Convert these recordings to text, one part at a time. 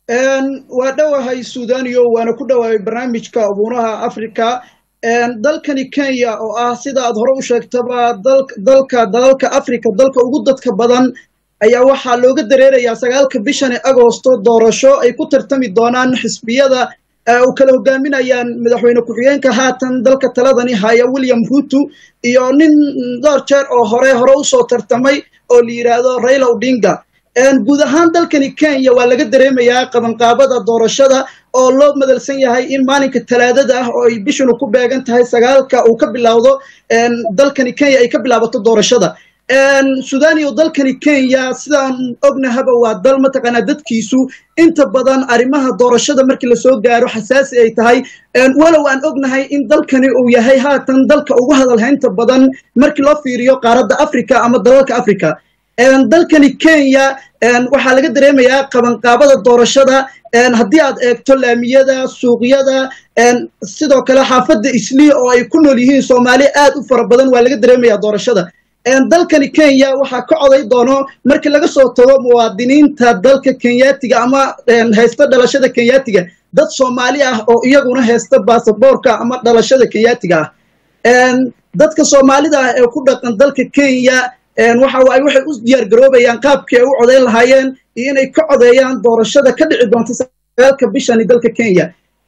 waa dhowahay suudaniyo waana ku dhowahay barnaamijka abuuraha africa dalkani kenya oo ah sida aad hore u sheegtaba dalka dalalka africa dalka ugu dadka badan ayaa waxaa looga dareerayaa sagaalka bishani agosto doorasho ay ku tartami doonaan xisbiyada u kala hogaaminayaan madaxweyne ku-xigeenka haatan dalka taladani haya william ruto iyo nin dhowr jeer oo hore hore usoo tartamay oo la yidhaahdo raila odinga guud ahaan dalkani kenya waa laga dareemayaa qabanqaabada doorashada oo loo madalsan yahay in maalinka talaadada ah oo ay bishanu ku beegan tahay sagaalka uu ka bilowdo dalkani kenya ay ka bilaabato doorashada suudaniyo dalkani kenya sidaan ognahaba waa dal mataqaanaa dadkiisu inta badan arrimaha doorashada markii lasoo gaaro xasaasi ay tahay walow aan ognahay in dalkani uu yahay haatan dalka ugu hadalhaynta badan markii loo fiiriyo qaaradda africa ama dalalka africa dalkani kenya waxaa laga dareemayaa qabanqaabada doorashada haddii aad eegto laamiyada suuqyada sidoo kale xaafadda islii oo ay ku nool yihiin soomaali aad u fara badan waa laga dareemayaa doorashada dalkani kenya waxaa ka coday doono markii laga soo tago muwaadiniinta dalka kenyaatiga ama haysta dhalashada kenyaatiga dad soomaali ah oo iyaguna haysta baasaboorka ama dhalashada kenyaatiga ah dadka soomaalida ah ee ku dhaqan dalka kenya waxa waaye waxay u diyaar garoobayaan qaabkii ay u codayn lahaayeen iyo inay ka codeeyaan doorashada ka dhici doonta sagaalka bishani dalka kenya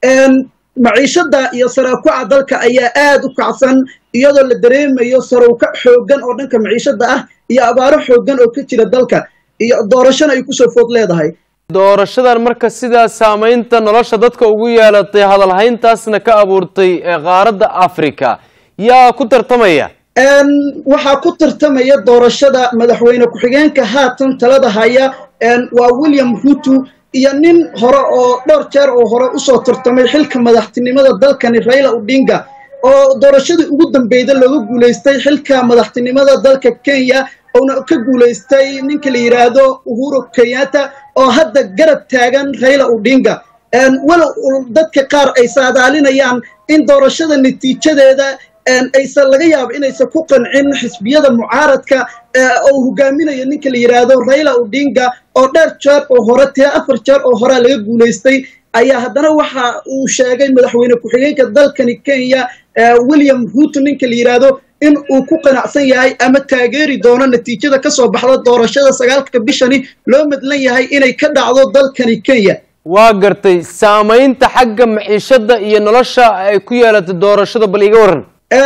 maciishada iyo saraakuca dalka ayaa aad u kacsan iyadoo la dareemayo sarowkac xooggan oo dhanka maciishada ah iyo abaaro xooggan oo ka jira dalka iyo doorashona ay kusoo food leedahay doorashadan marka sidaa saamaynta nolosha dadka ugu yeelatay hadalhayntaasna ka abuurtay qaaradda africa yaa ku tartamaya waxaa ku tartamaya doorashada madaxweyne ku-xigeenka haatan talada haya waa william ruto iyo nin hore oo dhowr jeer oo hore usoo tartamay xilka madaxtinimada dalkani raila odinga oo doorashadii ugu dambeyda looga guulaystay xilka madaxtinimada dalka kenya oona ka guulaystay ninka la yidhaahdo uhuru kenyatta oo hadda garab taagan raila odinga walow dadka qaar ay saadaalinayaan in doorashada natiijadeeda aysan laga yaabo inaysan ku qancin xisbiyada mucaaradka oo hogaaminayo ninka la yidhaahdo raila odinga oo dheer jeer oo hore tee afar jeer oo horea laga guulaystay ayaa haddana waxa uu sheegay madaxweyne ku-xigeenka dalkani kenya william ruto ninka la yidhaahdo in uu ku qanacsan yahay ama taageeri doono natiijada ka soo baxda doorashada sagaalka bishani loo madlan yahay inay ka dhacdo dalkani kenya waa gartay saamaynta xagga maciishada iyo nolosha ay ku yeelatay doorashada bal iga waran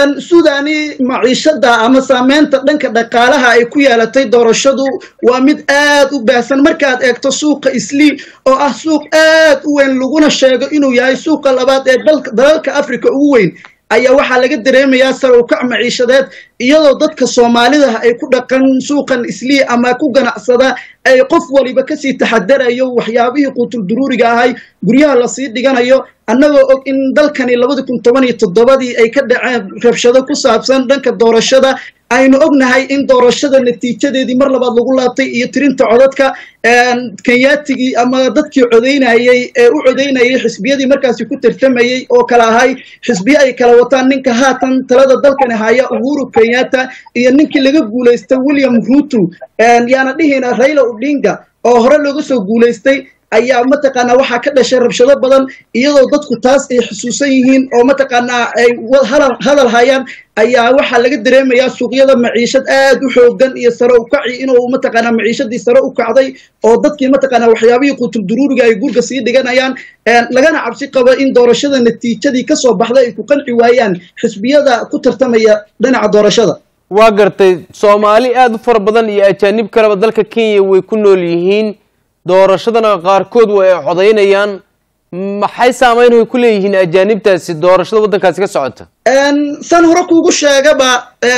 suudani maciishada ama saameynta dhanka dhaqaalaha ay ku yeelatay doorashadu waa mid aad u baahsan markaad eegto suuqa islii oo ah suuq aad u weyn laguna sheego inuu yahay suuqa labaad ee dalalka africa ugu weyn ayaa waxaa laga dareemayaa sarowkac maciishadeed iyadoo dadka soomaalidah ay ku dhaqan suuqan islii ama ku ganacsada ay qof waliba kasii taxadarayo waxyaabihii quutulduruuriga ahay guryaha lasii dhiganayo annagoo og in dalkani labadi kun toban iyo toddobadii ay ka dhaceen rabshado ku saabsan dhanka doorashada aynu ognahay in doorashada natiijadeedii mar labaad lagu laabtay iyo tirinta codadka kenyaatigii ama dadkii codaynayey ee u codaynayay xisbiyadii markaasi ku tartamayey oo kale ahay xisbiye ay kala wataan ninka haatan talada dalkani haya uhuru kenyatta iyo ninkii laga guulaystay william ruto yaana dhihina raila odinga oo hore looga soo guulaystay ayaa mataqaanaa waxaa ka dhashay rabshado badan iyadoo dadku taas ay xusuusan yihiin oo mataqaanaa ay hadal hayaan ayaa waxaa laga dareemayaa suuqyada maciishad aad u xoogan iyo sare u kaci inuu mataqaanaa maciishadii sare u kacday oo dadkii mataqaanaa waxyaabihii quutulduruuriga ay gurga sii dhiganayaan lagana cabsi qabo in doorashada natiijadii kasoo baxday ay ku qanci waayaan xisbiyada ku tartamaya dhinaca doorashada waa gartay soomaali aada u fara badan iyo ajaanib kaleba dalka kenya way ku nool yihiin doorashadana qaarkood way ay codaynayaan maxay saameyn way ku leeyihiin ajaanibtaasi doorashada waddankaasi ka socota san hore kuugu sheegaba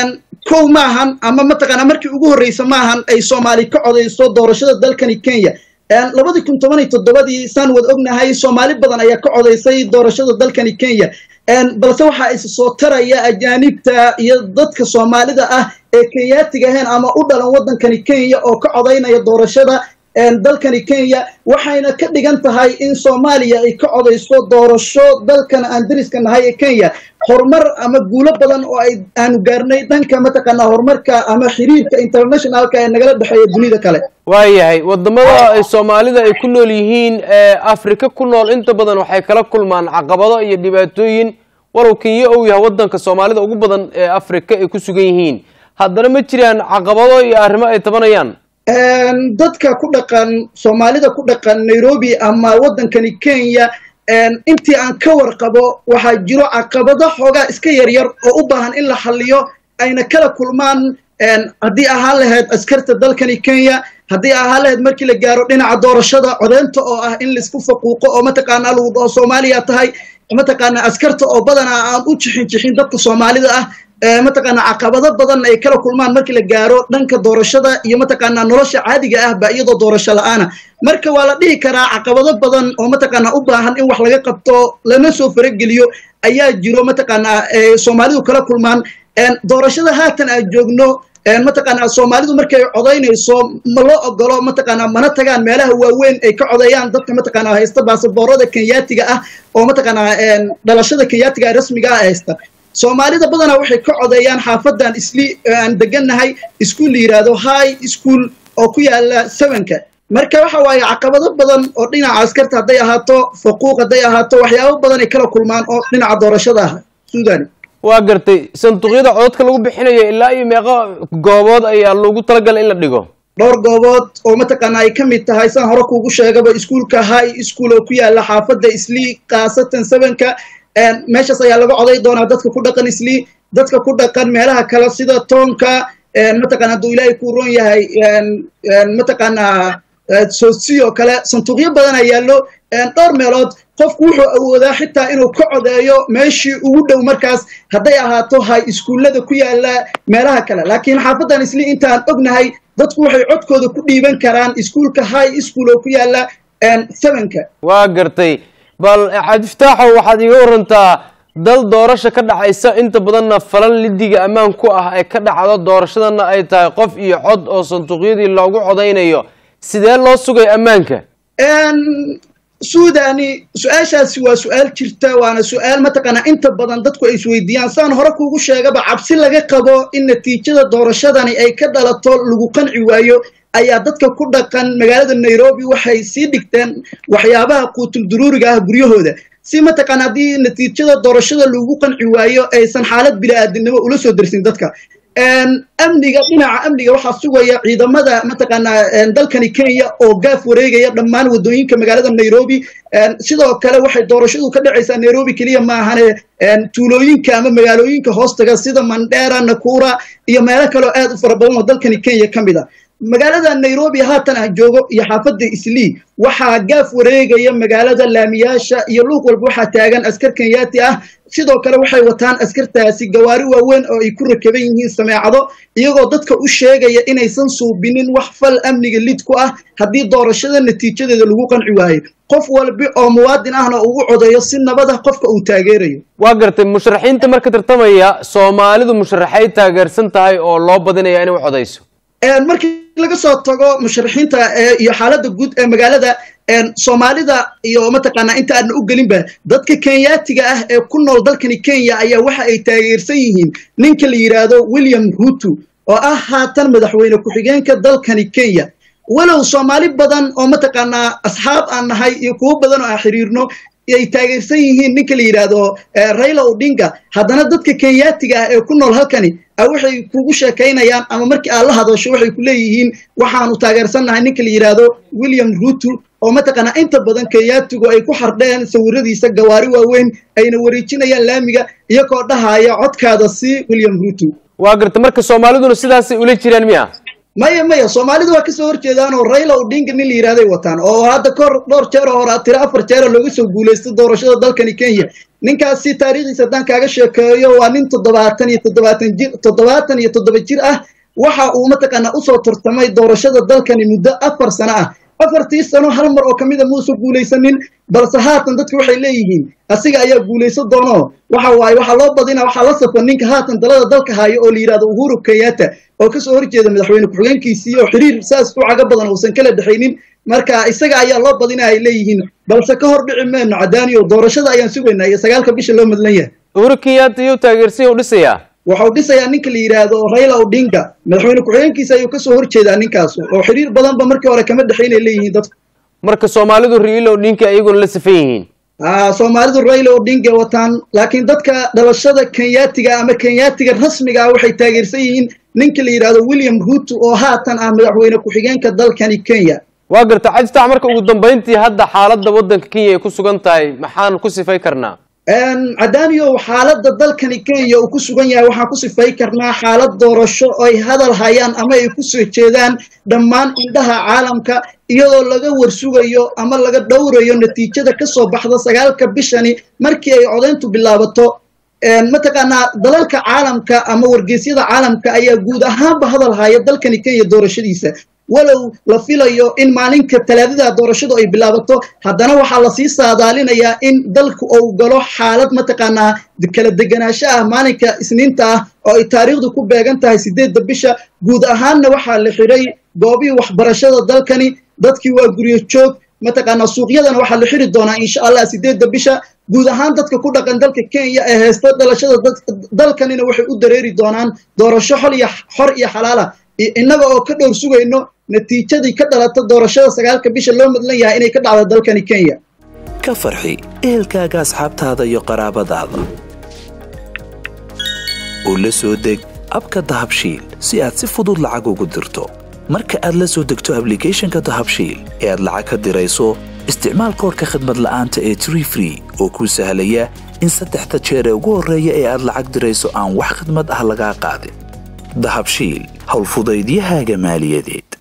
kow maahan ama mataqaanaa markii ugu horreysa maahan ay soomaali ka codayso doorashada dalkani kenya labadii kun toban iyo toddobadii saan wad ognahay soomaali badan ayaa ka codaysay doorashada dalkani kenya balse waxaa is soo taraya ajaanibta iyo dadka soomaalida ah ee kenyaatiga ahayn ama u dhalan waddankani kenya oo ka codaynaya doorashada dalkani kenya waxayna ka dhigan tahay in soomaaliya ay ka codayso doorasho dalkan aan dariska nahay ee kenya horumar ama guulo badan oo ay aanu gaarnay dhanka mataqaanaa horumarka ama xiriirka internationalka ee nagala dhexeeya dunida kale waayahay wadamada soomaalida ay ku nool yihiin ee afrika ku nool inta badan waxay kala kulmaan caqabado iyo dhibaatooyin walow kenya uu yahay wadanka soomaalida ugu badan ee afrika ay ku sugan yihiin haddana ma jiraan caqabado iyo arrimo ay tabanayaan dadka ku dhaqan soomaalida ku dhaqan nairobi ama waddankani kenya intii aan ka warqabo waxaa jiro caqabado xoogaa iska yaryar oo u baahan in la xalliyo ayna kala kulmaan haddii ahaan lahayd askarta dalkani kenya haddii ahaan lahayd markii la gaaro dhinaca doorashada codeynta oo ah in laisku faquuqo oo mataqaanaa lagu dhaho soomaaliya tahay mataqaanaa askarta oo badanaa aan u jixin jixin dadka soomaalida ah mataqaanaa caqabado badan ay kala kulmaan markii la gaaro dhanka doorashada iyo mataqaanaa nolosha caadiga ah ba iyadoo doorasho la-aana marka waa la dhihi karaa caqabado badan oo mataqaanaa u baahan in wax laga qabto lana soo farageliyo ayaa jiro mataqaanaa soomaalidu kala kulmaan doorashada haatan aan joogno mataqaanaa soomaalidu markay codaynayso ma loo ogolo mataqaanaa mana tagaan meelaha waaweyn ay ka codeeyaan dadka mataqaanaa haysta baasaboorada kenyaatiga ah oo mataqaanaa dhalashada kenyaatiga rasmiga ah haysta soomaalida badanaa waxay ka codeeyaan xaafadan isli aan degannahay iskuol la yidhaahdo high school oo ku yaala sevenka marka waxa waaye caqabado badan oo dhinaca askarta hadday ahaato faquuq hadday ahaato waxyaabo badan ay kala kulmaan oo dhinaca doorashada ah suudani waa gartay sanduuqyada codadka lagu bixinayo ilaa iyo meeqo goobood ayaa loogu talagalay in la dhigo dhowr goobood oo mataqaanaa ay ka mid tahay saan hore kuugu sheegaba iskuolka high school oo ku yaala xaafadda isli khaasatan sevenka meeshaas ayaa laga coday doonaa dadka ku dhaqan isli dadka ku dhaqan meelaha kale sida toonka mataqana hadduu ilaahay ku ron yahay mataqaanaa sosi oo kale sanduuqyo badana yaallo dhowr meelood qofku wuxuu awoodaa xitaa inuu ka codeeyo meeshii ugu dhow markaas hadday ahaato hay iskuullada ku yaala meelaha kale laakiin xaafaddan isli intaan ognahay dadku waxay codkooda ku dhiiban karaan iskuolka high school oo ku yaala sevenka waa gartay bal cabdiftaaxow waxaad iiga warantaa dal doorasha ka dhacaysa inta badanna falan lidiga ammaan ku ah ee ka dhacdo doorashadana ay tahay qof iyo cod oo sanduuqyadii loogu codaynayo sidee loo sugay ammaanka suudani su-aashaasi waa su-aal jirta waana su-aal mataqaanaa inta badan dadku ay isweydiiyaan saan hore kuugu sheegaba cabsi laga qabo in natiijada doorashadani ay ka dhalato lagu qanci waayo ayaa dadka ku dhaqan magaalada nairobi waxay sii dhigteen waxyaabaha quutul duruuriga ah guryahooda si mataqaana haddii natiijada doorashada lagu qanci waayo aysan xaalad bini-aadinimo ula soo dersin dadka amniga dhinaca amniga waxaa sugaya ciidamada mataqaanaa dalkani kenya oo gaaf wareegaya dhammaan waddooyinka magaalada nairobi sidoo kale waxay doorashadu ka dhacaysaa nairobi keliya maahane tuulooyinka ama magaalooyinka hoostaga sida mandera nakura iyo meelo kaleo aad u fara badan oo dalkani kenya ka mid a magaalada nairobi haatan ah joogo iyo xaafadda islii waxaa gaaf wareegaya magaalada laamiyaasha iyo luuq walba waxaa taagan askar kenyaati ah sidoo kale waxay wataan askartaasi gawaari waaweyn oo ay ku rakaban yihiin sameecado iyagoo dadka u sheegaya inaysan suubinin wax fal amniga lid ku ah haddii doorashada natiijadeeda lagu qanci waayo qof walbi oo muwaadin ahna ugu codeeyo si nabada qofka uu taageerayo waa gartay musharaxiinta marka tartamaya soomaalidu musharaxay taageersan tahay oo loo badinaya inay u codayso markii laga soo tago musharaxiinta iyo xaaladda guud ee magaalada soomaalida iyo mataqaanaa inta aadna u gelinba dadka kenyaatiga ah ee ku nool dalkani kenya ayaa waxa ay taageersan yihiin ninka la yidhaahdo william ruto oo ah haatan madaxweyne ku-xigeenka dalkani kenya walow soomaali badan oo mataqaanaa asxaab aan nahay iyo kuwo badan oo aan xiriirno ay taageersan yihiin ninka la yidhaahdo raila odinga haddana dadka kenyaatiga ah ee ku nool halkani waxay kugu sheekaynayaan ama markii aad la hadasho waxay ku leeyihiin waxaanu taageersannahay ninka la yidhaahdo william ruto oo mataqaanaa inta badan kenyaatigu ay ku xardheen sawiradiisa gawaari waaweyn ayna wareejinayaan laamiga iyagoo dhahaya codkaada si william ruto waa garta marka soomaaliduna sidaasay ula jiraan miya maya maya soomaalidu waa kasoo horjeedaan oo raila odinga nin la yidhahday wataan oo hadda kahor dhowr jeer oo hore tiro afar jeera looga soo guulaystay doorashada dalkani kenya ninkaasi taariikhdiisa haddaan kaaga sheekeeyo waa nin toddobaatan iyo toddobaatan jir toddobaatan iyo toddoba jir ah waxa uu mataqaanaa usoo tartamay doorashada dalkani muddo afar sano ah afartii sano hal mar oo ka mida muusan guulaysanin balse haatan dadku waxay leeyihiin asiga ayaa guulaysan doono waxa waaye waxaa loo badina waxaa la safan ninka haatan dalada dalka haayo oo la yidhahdo uhuru kenyatta oo kasoo horjeeda madaxweyne ku-xigeenkiisii oo xiriir saas u caga badan uusan kala dhexaynin marka isaga ayaa loo badina ay leeyihiin balse ka hor dhici meyno cadaaniyo doorashada ayaan sugaynaa iyo sagaalka bisha loo madlan yahay uhuru kenyatta iyuu taageersiya u dhisayaa waxau dhisayaa ninka la yidhaahdo raila odinga madaxweyne ku-xigeenkiisa ayuu kasoo horjeedaa ninkaas oo xiriir badanba markii hore kama dhexaynay leeyihiin dadku marka soomaalidu raila odinga iyaguna la safan yihiin soomaalidu raila odinga wataan laakiin dadka dhalashada kenyaatiga ama kenyaatiga rasmiga ah waxay taageersan yihiin ninka la yidhaahdo william ruto oo haatan ah madaxweyne ku-xigeenka dalkani kenya waa garta cajitac marka ugu dambayntii hadda xaaladda waddanka kenya ay ku sugan tahay maxaan ku sifay karnaa cadaaniyow xaaladda dalkani kenya uu ku sugan yahay waxaan ku sifay karnaa xaalad doorasho ay hadal hayaan ama ay ku soo jeedaan dhammaan indhaha caalamka iyadoo laga warsugayo ama laga dhowrayo natiijada ka soo baxda sagaalka bishani markii ay codayntu bilaabato mataqaanaa dalalka caalamka ama wargeysyada caalamka ayaa guud ahaanba hadal haya dalkani kenya doorashadiisa walow la filayo in maalinka talaadada doorashadu ay bilaabato haddana waxaa lasii saadaalinayaa in dalku uu galo xaalad mataqaanaa kala deganaansho ah maalinka isniinta ah oo ay taariikhdu ku beegan tahay sideedda bisha guud ahaanna waxaa la xidhay goobihii waxbarashada dalkani dadkii waa guryo joog mataqaanaa suuqyadana waxaa la xiri doonaa insha allah sideedda bisha guud ahaan dadka ku dhaqan dalka kenya ee haysta dhalashada dalkanina waxay u dareeri doonaan doorasho xol iyo xor iyo xalaala innaga oo ka dhowr sugayno natiijadii ka dhalata doorashada sagaalka bisha loo madlan yahay inay ka dhacdo dalkani kenya ka farxi ehelkaaga asxaabtaada iyo qaraabadaada oo la soo deg abka dahabshiil si aad si fudud lacag ugu dirto marka aad la soo degto ablicathonka dahabshiil ee aad lacag ka dirayso isticmaal koorka khadmad la'aanta ee tree free oo kuu sahlaya in saddexda jeer ee ugu horreeya ee aad lacag dirayso aan wax khadmad ah lagaa qaadin dahabshiil howlfudaydiyahaaga maaliyadeed